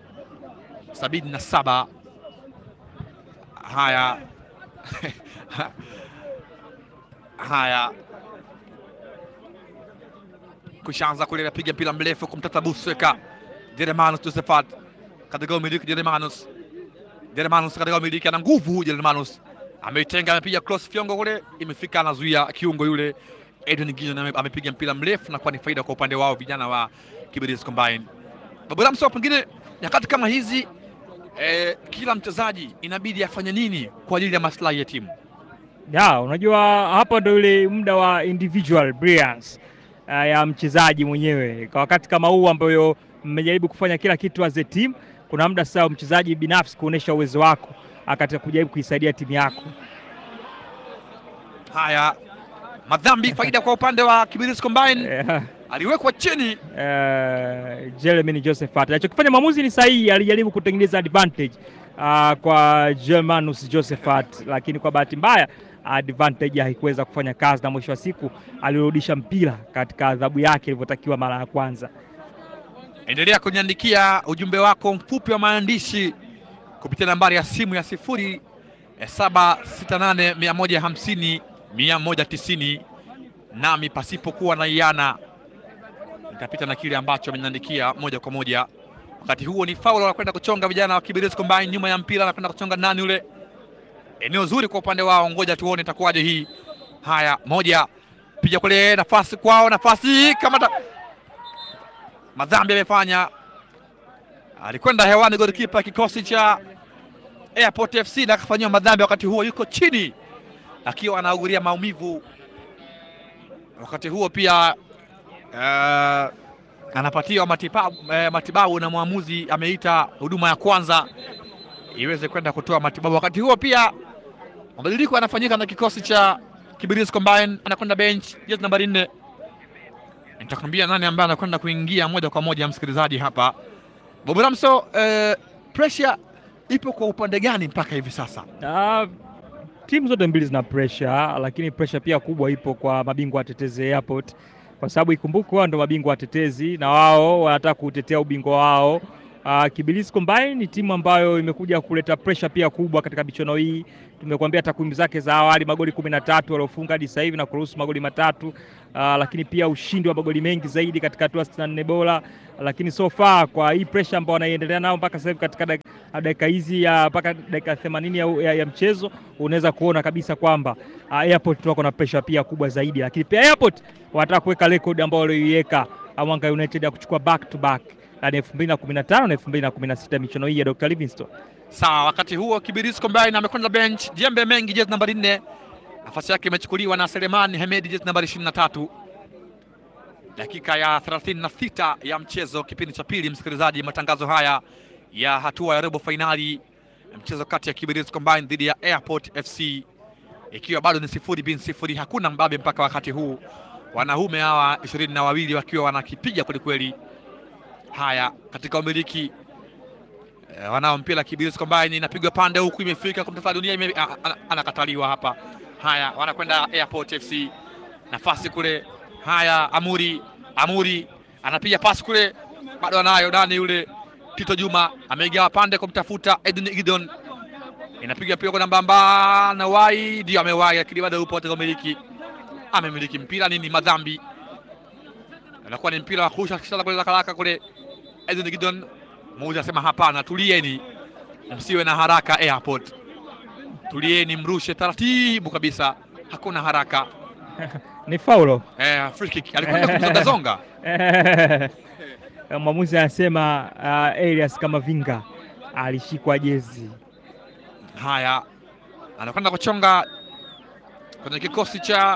77. Haya haya, kushaanza kule, napiga mpira mrefu kumtata Busweka Jeremanus Josephat katika umiliki Jeremanus Jeremanus katika umiliki, ana nguvu Jeremanus ameitenga amepiga cross fiongo kule, imefika anazuia kiungo yule. Eden Gideon amepiga mpira mrefu na kuwa ni faida kwa upande wao vijana wa Kibirizi Combine. Babu Ramso, pengine nyakati kama hizi eh, kila mchezaji inabidi afanye nini kwa ajili ya maslahi ya timu? Ya, unajua hapa ndo ile muda wa individual brilliance uh, ya mchezaji mwenyewe kwa wakati kama huu ambayo mmejaribu kufanya kila kitu as a team, kuna muda sasa mchezaji binafsi kuonesha uwezo wako katika kujaribu kuisaidia timu yako. Haya, madhambi faida kwa upande wa Kibirizi Combine, Yeah. aliwekwa chini Uh, Jeremy Josephat alichokifanya mwamuzi ni sahihi, alijaribu kutengeneza advantage uh, kwa Germanus Josephat, lakini kwa bahati mbaya advantage haikuweza kufanya kazi, na mwisho wa siku alirudisha mpira katika adhabu yake ilivyotakiwa mara ya kwanza. Endelea kuniandikia ujumbe wako mfupi wa maandishi kupitia nambari ya simu ya sifuri saba sita nane mia moja hamsini mia moja tisini nami pasipokuwa na iana nitapita na kile ambacho ameniandikia moja kwa moja. Wakati huo ni faul, wanakwenda kuchonga vijana wa Kibirizi Combine nyuma ya mpira, anakwenda kuchonga nani ule, eneo zuri kwa upande wao, ngoja tuone itakuwaje hii. Haya, moja piga kule, nafasi kwao, nafasi kamata madhambi amefanya, alikwenda hewani golikipa kikosi cha Airport FC na akafanyiwa madhambi. Wakati huo yuko chini akiwa anaugulia maumivu. Wakati huo pia uh, anapatiwa matibabu, eh, matibabu na mwamuzi ameita huduma ya kwanza iweze kwenda kutoa matibabu. Wakati huo pia mabadiliko yanafanyika na kikosi cha Kibirizi Combine, anakwenda bench jezi nambari nne nitakwambia nani ambaye anakwenda kuingia moja kwa moja, msikilizaji hapa. Bob Ramso, eh, pressure ipo kwa upande gani mpaka hivi sasa? Uh, timu zote mbili zina pressure, lakini pressure pia kubwa ipo kwa mabingwa watetezi Airport, kwa sababu ikumbukwe wao ndo mabingwa watetezi na wao wanataka kutetea ubingwa wao Uh, Kibirizi Combine ni timu ambayo imekuja kuleta pressure pia kubwa katika michuano hii. Tumekuambia takwimu zake za awali, magoli kumi na tatu waliofunga hadi sasa hivi na kuruhusu magoli matatu, uh, lakini pia ushindi wa magoli mengi zaidi katika hatua sitini na nne bora. Lakini so far kwa hii pressure ambayo wanaiendelea nao mpaka sasa hivi katika dak- dakika hizi ya mpaka dakika 80 ya, ya, ya mchezo unaweza kuona kabisa kwamba uh, Airport wako na pressure pia kubwa zaidi, lakini pia Airport wanataka kuweka record ambayo walioiweka Mwanga United ya kuchukua back to back yani 2015 na 2016 michuano hii ya Dr. Livingstone. Sawa, wakati huo Kibirizi Combine amekwenda bench. Jembe Mengi jezi nambari nne, nafasi yake imechukuliwa na Selemani Hemedi jezi nambari 23. Dakika ya 36 ya mchezo, kipindi cha pili. Msikilizaji, matangazo haya ya hatua ya robo fainali mchezo kati ya Kibirizi Combine dhidi ya Airport FC ikiwa bado ni sifuri bin sifuri, hakuna mbabe mpaka wakati huu, wanaume hawa ishirini na wawili wakiwa wanakipiga kwelikweli. Haya, katika umiliki Eh, wanao mpira Kibirizi Combine inapigwa pande huku imefika kumtafuta dunia ime, a- a- anakataliwa hapa. Haya, wanakwenda Airport FC, nafasi kule. Haya, Amuri Amuri anapiga pasi kule, bado anayo nani yule Tito Juma ameigawa pande kumtafuta Edwin Gideon, inapiga pia kwa namba mbamba na wai, ndio amewai, lakini bado yupo katika umiliki, amemiliki mpira nini, madhambi anakuwa ni mpira wa kurusha kisha kule haraka kule Edwin Gideon Muuzi anasema hapana, tulieni, msiwe na haraka Airport, tulieni, mrushe taratibu kabisa, hakuna haraka. Ni faulo. Eh, free kick alikwenda kumzongazonga. Mwamuzi anasema uh, Elias Kamavinga alishikwa jezi. Haya, anakwenda kuchonga kwenye kikosi cha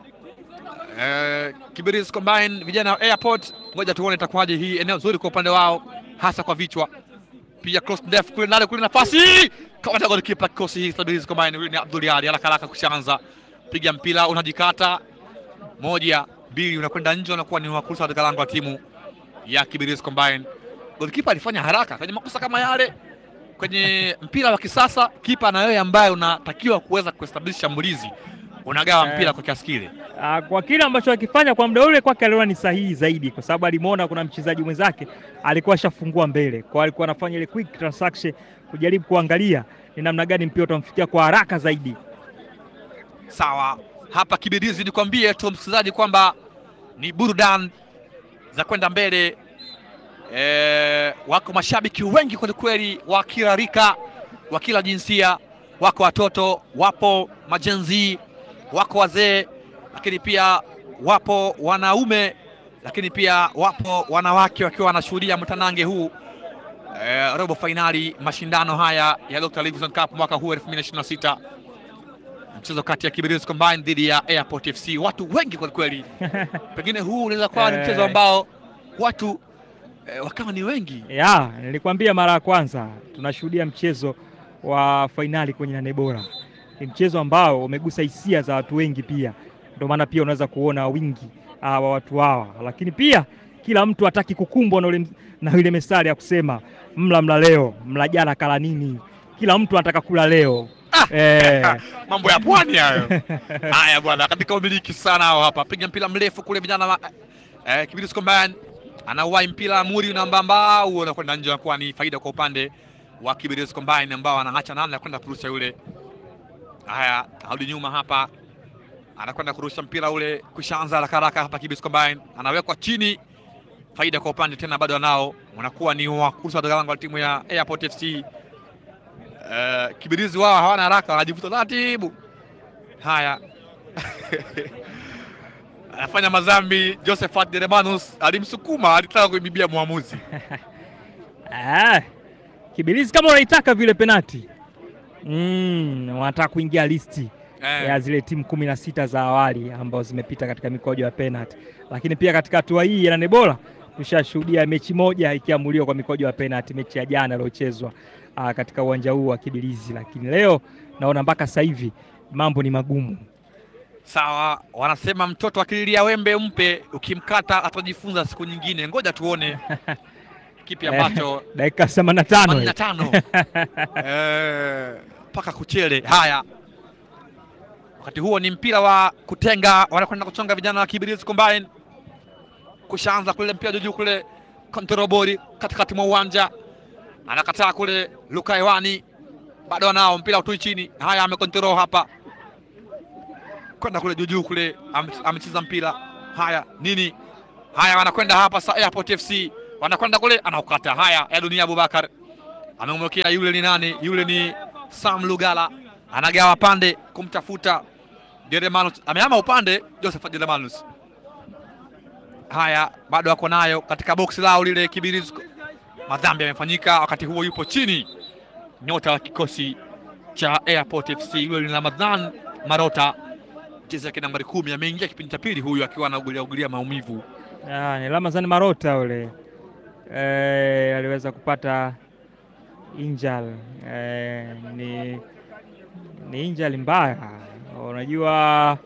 eh, Kibirizi Combine, vijana wa Airport. Ngoja tuone itakuwaje hii, eneo zuri kwa upande wao, hasa kwa vichwa. Pia cross ndefu kule ndani, kule nafasi kama golikipa kikosi hii Kibirizi Combine, huyu ni Abdul Ali, haraka haraka kushaanza piga mpira unajikata moja mbili, unakwenda nje, unakuwa ni wakursa katika lango la timu ya Kibirizi Combine. Golikipa alifanya haraka kwenye makosa kama yale kwenye mpira wa kisasa, kipa na wewe ambaye unatakiwa kuweza kuestablish shambulizi unagawa Eh. mpira kwa kiasi kile. Ah, kwa kile ambacho akifanya kwa muda ule kwake aliona ni sahihi zaidi, kwa sababu alimuona kuna mchezaji mwenzake alikuwa ashafungua mbele, kwa alikuwa anafanya ile quick transaction kujaribu kuangalia ni namna gani mpira utamfikia kwa haraka zaidi. Sawa, hapa Kibirizi, nikwambie tu msikilizaji kwamba ni burudani za kwenda mbele. E, wako mashabiki wengi kwelikweli wa kila rika, wa kila jinsia, wako watoto, wapo majenzi, wako wazee, lakini pia wapo wanaume, lakini pia wapo wanawake wakiwa wanashuhudia mtanange huu e, robo fainali mashindano haya ya Dr. Livingstone Cup mwaka huu 2026 mchezo kati ya Kibirizi Combine dhidi ya Airport FC. Watu wengi kwelikweli, pengine huu unaweza kuwa ni mchezo Eh. ambao watu eh, wakawa ni wengi. Ya, nilikwambia mara ya kwanza tunashuhudia mchezo wa fainali kwenye nane bora. Ni mchezo ambao umegusa hisia za watu wengi pia, ndio maana pia unaweza kuona wingi ah, wa watu hawa, lakini pia kila mtu hataki kukumbwa na ule na ile mestari ya kusema mla mla leo mla jana kala nini. Kila mtu anataka kula leo eh, Mambo ya pwani hayo. Haya bwana, katika umiliki sana hao hapa, piga mpira mrefu kule, vijana wa eh, Kibirizi Combine anauwai mpira muri unambamba, huo unakwenda nje, unakuwa ni faida kwa upande wa Kibirizi Combine ambao anaacha nani na kwenda kurusha yule. Haya, arudi nyuma hapa, anakwenda kurusha mpira ule, kushaanza haraka haraka hapa. Kibirizi Combine anawekwa chini, faida kwa upande tena, bado anao, unakuwa ni wa kurusha katika lango la timu ya Airport FC. Uh, Kibirizi wao hawana haraka, wanajivuta taratibu. Haya, anafanya madhambi. Josephat Deremanus alimsukuma, alitaka kuibibia mwamuzi. ah, Kibirizi kama unaitaka vile penati mm, wanataka kuingia listi Eh, ya zile timu kumi na sita za awali ambazo zimepita katika mikojo ya penalty, lakini pia katika hatua hii ya nane bora tushashuhudia mechi moja ikiamuliwa kwa mikojo ya penalty, mechi ya jana iliyochezwa ah, katika uwanja huu wa Kibirizi, lakini leo naona mpaka sasa hivi mambo ni magumu. sawa, wanasema mtoto akililia wembe mpe, ukimkata atajifunza siku nyingine. Ngoja tuone kipi ambacho Dakika themanini na tano 85 Eh, mpaka kuchele. Haya, wakati huo ni mpira wa kutenga, wanakwenda kuchonga vijana wa Kibirizi Combine, kushaanza kule mpira juu kule kontrobori katikati mwa uwanja, anakataa kule. Luka hewani, bado anao mpira utui chini. Haya, amekontrol hapa kwenda kule juujuu kule, ame- amecheza mpira. Haya nini? Haya, wanakwenda hapa sa Airport FC wanakwenda kule, anaukata. Haya, ya dunia Abubakar amemwekea yule ni nani? Yule ni Sam Lugala, anagawa pande kumtafuta Jeremanus, amehama upande Joseph Jeremanus. Haya, bado ako nayo katika boksi lao lile Kibirizi. Madhambi yamefanyika, wakati huo yupo chini nyota wa kikosi cha Airport FC yule ni Ramadhan Marota, mchezaji yake nambari kumi, ameingia kipindi cha pili huyu akiwa anaugulia ugulia maumivu. Ah, ni Ramazani Marota ule eh, aliweza kupata injal eh, ni, ni injali mbaya. Unajua,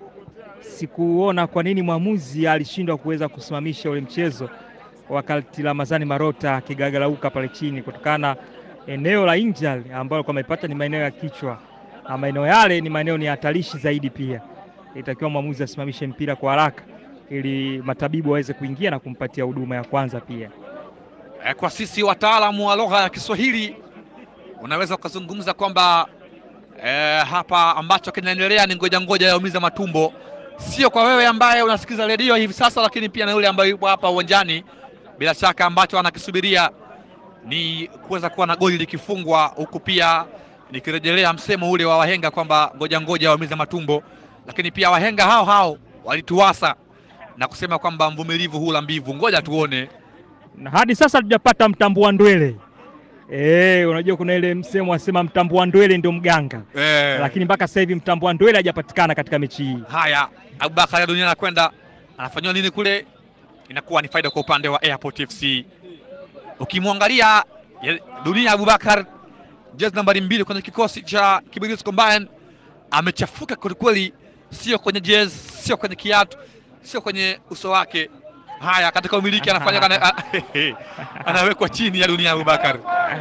sikuona kwa nini mwamuzi alishindwa kuweza kusimamisha ule mchezo wakati Ramazani Marota akigagalauka pale chini, kutokana eneo la injal ambalo alikuwa amepata ni maeneo ya kichwa, na maeneo yale ni maeneo ni hatarishi zaidi. Pia itakiwa mwamuzi asimamishe mpira kwa haraka ili matabibu waweze kuingia na kumpatia huduma ya kwanza. Pia Eh, kwa sisi wataalamu wa lugha ya Kiswahili unaweza ukazungumza kwamba eh, hapa ambacho kinaendelea ni ngoja ngoja yaumiza matumbo, sio kwa wewe ambaye unasikiza redio hivi sasa, lakini pia na yule ambaye yupo hapa uwanjani. Bila shaka ambacho anakisubiria ni kuweza kuwa na goli likifungwa, huku pia nikirejelea msemo ule wa wahenga kwamba ngoja ngoja yaumiza matumbo, lakini pia wahenga hao hao walituwasa na kusema kwamba mvumilivu hula mbivu. Ngoja tuone na hadi sasa hatujapata mtambua ndwele. Eh, unajua kuna ile msemo wasema mtambua ndwele ndio mganga, eh. lakini mpaka sasa hivi mtambua ndwele hajapatikana katika mechi hii. Haya, Abubakar ya dunia anakwenda anafanyiwa nini kule? Inakuwa ni faida kwa upande wa Airport FC. Ukimwangalia ya- dunia Abubakar, jezi nambari mbili kwenye kikosi cha Kibirizi Combine, amechafuka kwelikweli, sio kwenye jezi, sio kwenye kiatu, sio kwenye uso wake. Haya, katika umiliki anafanya kana, anawekwa chini ya dunia Abubakar.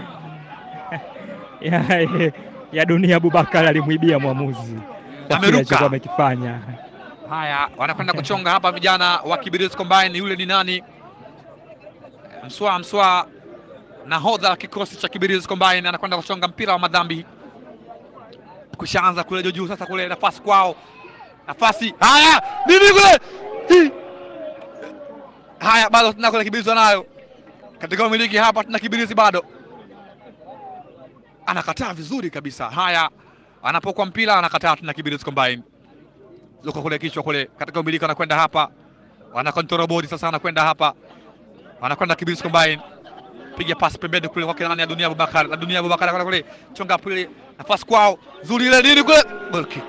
ya, ya dunia Abubakar alimwibia mwamuzi kwa kile Ameruka. alichokuwa amekifanya. Haya, wanakwenda kuchonga hapa vijana wa Kibirizi Combine. Yule ni nani? Mswa Mswa, nahodha wa kikosi cha Kibirizi Combine, anakwenda kuchonga mpira wa madhambi. Kushaanza kule juu juu, sasa kule nafasi kwao, nafasi. Haya, nini kule? Hi. Haya, bado tuna kule Kibirizi wanayo katika umiliki hapa, tuna Kibirizi bado anakataa vizuri kabisa. Haya, anapokuwa mpira anakataa, tuna Kibirizi Combine luko kule kichwa kule katika umiliki, anakwenda hapa, wana control body sasa, anakwenda hapa, anakwenda Kibirizi Combine, piga pasi pembeni kule kwake nani ya dunia Abubakar, na dunia Abubakar anakwenda kule, chonga pili, nafasi kwao, zuri ile nini kule, goal kick,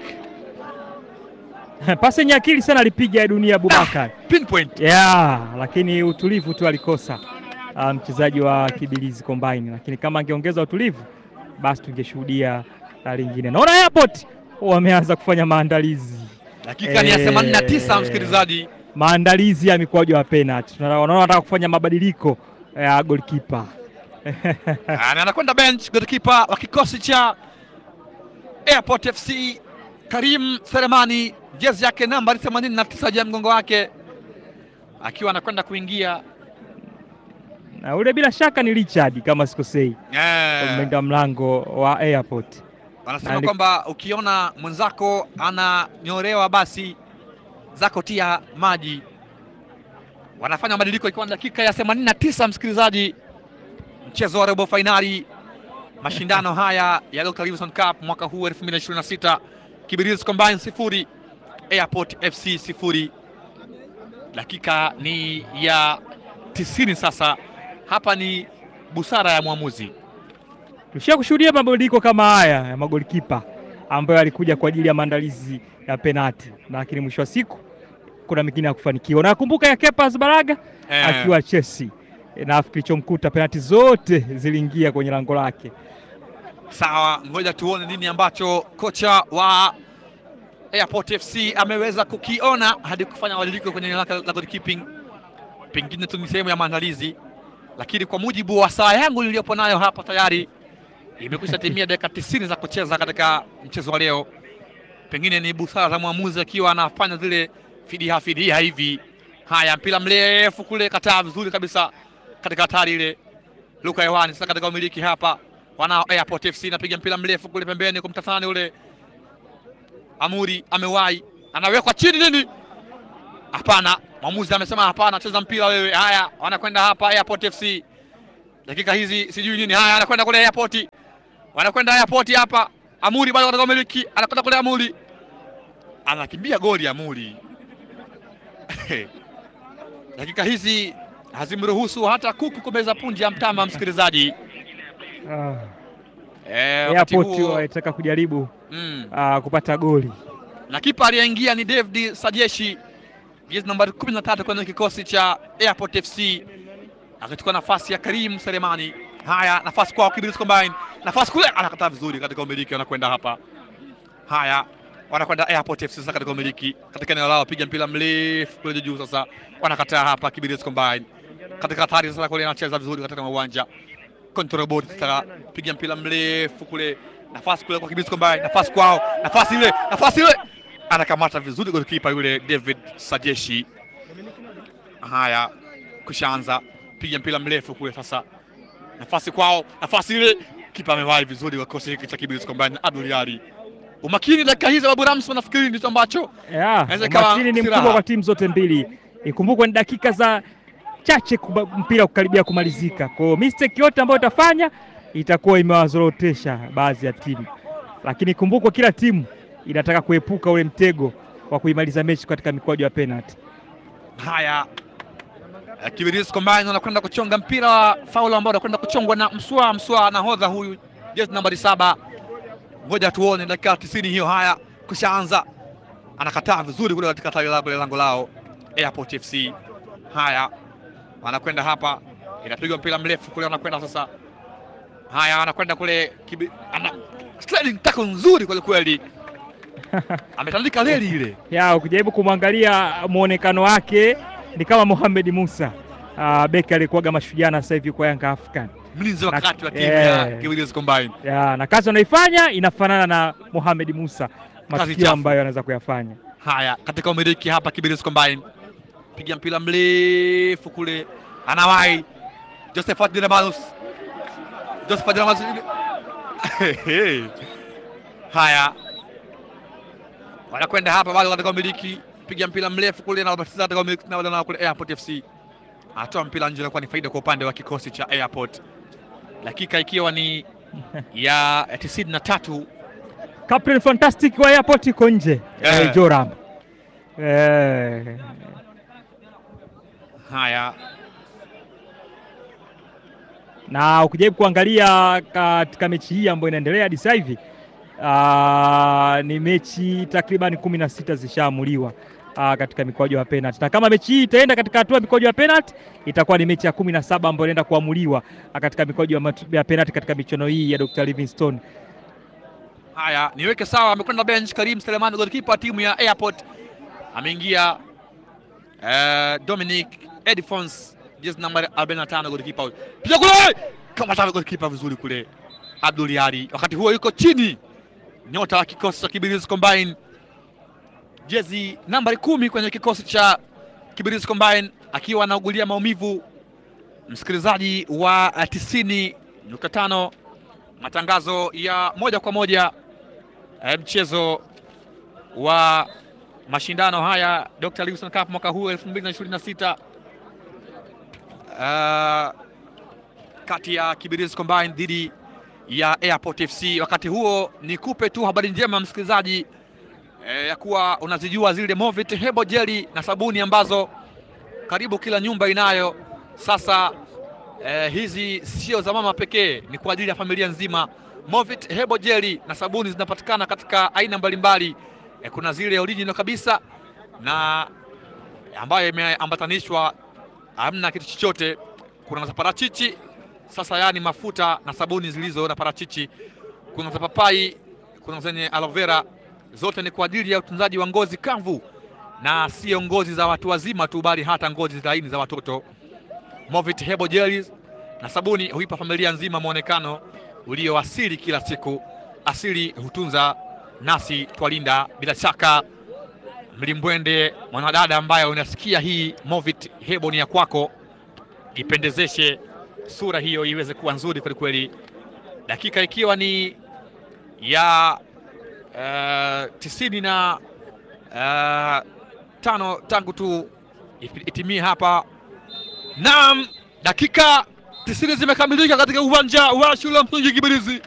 Pasi yenye akili sana alipiga ya dunia Abubakar pinpoint. ya lakini utulivu tu alikosa ah, mchezaji wa Kibilizi Combine, lakini kama angeongeza utulivu basi tungeshuhudia la lingine. Naona Airport wameanza kufanya maandalizi Dakika ni ya Eh. 89 msikilizaji, maandalizi ya mikwaju ya penalty. Tunaona wanataka kufanya mabadiliko ya goalkeeper. Ah, na anakwenda bench goalkeeper wa kikosi cha Airport FC Karim Selemani, jezi yake nambari 89 juu ya mgongo wake, akiwa anakwenda kuingia na ule bila shaka ni Richard kama sikosei, Eh. mlinda mlango wa Airport. Wanasema Ali- kwamba ukiona mwenzako ananyolewa basi zako tia maji. Wanafanya mabadiliko ikiwa ni dakika ya 89, msikilizaji, mchezo wa robo fainali mashindano haya ya Dr. Livingstone Cup mwaka huu 2026, Kibirizi Combine sifuri Airport FC sifuri. Dakika ni ya 90 sasa. Hapa ni busara ya mwamuzi. Tushia kushuhudia mabadiliko kama haya ya magolikipa ambayo alikuja kwa ajili ya maandalizi ya penati, lakini mwisho wa siku kuna mengine ya kufanikiwa. Nakumbuka ya Kepa Baraga Eh. akiwa Chelsea, na kilichomkuta penati zote ziliingia kwenye lango lake. Sawa, ngoja tuone nini ambacho kocha wa Airport FC ameweza kukiona hadi kufanya mabadiliko kwenye eneo lake la goalkeeping. Pengine tu ni sehemu ya maandalizi, lakini kwa mujibu wa saa yangu niliyopo nayo hapa tayari imekwisha timia dakika tisini za kucheza katika mchezo wa leo. Pengine ni busara za mwamuzi akiwa anafanya zile fidia fidia hivi. Haya, mpira mrefu kule, kataa vizuri kabisa katika hatari ile. Luka hewani sasa katika umiliki hapa, wanao Airport FC napiga mpira mrefu kule pembeni kumtatani ule Amuri amewahi, anawekwa chini nini? Hapana, mwamuzi amesema hapana, cheza mpira wewe. Haya, wanakwenda hapa Airport FC, dakika hizi sijui nini. Haya, anakwenda kule Airport, wanakwenda Airport hapa. Amuri bado katika umiliki, anakwenda kule Amuri, anakimbia goli Amuri. dakika hizi hazimruhusu hata kuku kumeza punje ya mtama, msikilizaji. Ah, Eh, wakati Airport huo walitaka kujaribu mm, ah, kupata goli na kipa aliyeingia ni David Sajeshi, jezi nambari 13 kwenye kikosi cha Airport FC, akichukua nafasi ya Karim Selemani. Haya, nafasi kwa Kibirizi Combine, nafasi kule, anakataa vizuri katika umiliki, wanakwenda hapa. Haya, wanakwenda Airport FC sasa katika umiliki, katika eneo lao, piga mpira mrefu kule juu. Sasa wanakataa hapa, Kibirizi Combine katika hatari sasa, kule anacheza vizuri katika uwanja control board, sasa piga mpira mrefu kule, nafasi kule kwa Kibirizi Combine, nafasi kwao, nafasi ile, nafasi ile anakamata vizuri golikipa yule David Sajeshi. Haya, kushaanza piga mpira mrefu kule sasa, nafasi kwao, nafasi ile, kipa amewahi vizuri kwa kikosi hiki cha Kibirizi Combine na Abdul Ali. Umakini dakika hizi Babu Ramso, nafikiri ndicho ambacho Yeah, Inaweza ikawa umakini ni silaha. mkubwa kwa timu zote mbili. Ikumbukwe ni dakika za chache kuba- mpira kukaribia kumalizika. Kwa hiyo mistake yote ambayo itafanya itakuwa imewazorotesha baadhi ya timu, lakini ikumbukwe kila timu inataka kuepuka ule mtego wa kuimaliza mechi katika mikwaju ya penalty. haya eh, Kibirizi Combine wanakwenda kuchonga mpira wa faulu ambao unakwenda kuchongwa na Mswa Mswa, nahodha huyu jezi nambari saba. Ngoja tuone dakika 90 hiyo. Haya, kushaanza, anakataa vizuri kule katika tawi la lango lao Airport FC. Haya, wanakwenda hapa, inapigwa mpira mrefu kule, wanakwenda sasa. Haya, wanakwenda kule kibi, ana sliding tackle nzuri kweli kweli, ametandika reli ile. ya ukijaribu kumwangalia muonekano wake ni kama Mohamed Musa uh, beki aliyekuwaga mashujaa na sasa hivi kwa Yanga African mlinzi wa Na- kati wa timu yeah. ya Kibirizi Combine. ya, na kazi anaifanya inafanana na Mohamed Musa, matukio chafu. ambayo anaweza kuyafanya. Haya, katika umiliki hapa Kibirizi Combine, piga mpira mrefu kule, anawahi Josephat Dinamalus, Josephat Dinamalus. Haya, wanakwenda hapa bado katika umiliki, piga mpira mrefu kule na wabatiza katika umiliki na wale na kule Airport FC, atoa mpira nje, inakuwa ni faida kwa upande wa kikosi cha Airport, dakika ikiwa ni ya tisini na tatu. Captain Fantastic wa Airport iko nje Eh. eh, Joram eh, Haya, na ukijaribu kuangalia katika mechi hii ambayo inaendelea hadi sasa hivi ah, ni mechi takriban kumi na sita zishaamuliwa ah, katika mikwaju ya penalty, na kama mechi hii itaenda katika hatua ya mikwaju ya penalty itakuwa ni mechi ya kumi na saba ambayo inaenda kuamuliwa ah, katika mikwaju ya matu- ya penalty katika michuano hii ya Dr. Livingstone. Haya, niweke sawa, amekwenda bench Karim Selemani, golikipa wa timu ya Airport. Ameingia eh, Dominic Edfons, jezi nambari 45, golikipa huyo. Piga kule! Kama tawe golikipa vizuri kule. Abdul Yari. Wakati huo yuko chini. Nyota wa kikosi cha Kibirizi Combine. Jezi nambari kumi kwenye kikosi cha Kibirizi Combine akiwa anaugulia maumivu. Msikilizaji wa 90.5 matangazo ya moja kwa moja eh, mchezo wa mashindano haya Dr. Livingstone Cup mwaka huu 2026 uh, kati ya Kibirizi Combine dhidi ya Airport FC. Wakati huo nikupe tu habari njema msikilizaji, eh, ya kuwa unazijua zile Movit Hebo Jelly na sabuni ambazo karibu kila nyumba inayo sasa. Eh, hizi sio za mama pekee, ni kwa ajili ya familia nzima. Movit Hebo Jelly na sabuni zinapatikana katika aina mbalimbali. Eh, kuna zile original kabisa na ambayo imeambatanishwa hamna kitu chochote. Kuna za parachichi sasa, yani mafuta na sabuni zilizo na parachichi. Kuna za papai, kuna zenye aloe vera, zote ni kwa ajili ya utunzaji wa ngozi kavu na sio ngozi za watu wazima tu, bali hata ngozi laini za watoto. Movit Hebo Jellies na sabuni huipa familia nzima mwonekano ulio asili kila siku. Asili hutunza nasi twalinda. Bila shaka, mlimbwende mwanadada ambaye unasikia hii Movit Hebo ni ya kwako, ipendezeshe sura hiyo iweze kuwa nzuri kwelikweli, dakika ikiwa ni ya uh, tisini na uh, tano tangu tu itimie hapa. Naam, dakika tisini zimekamilika katika uwanja wa shule ya msingi Kibirizi.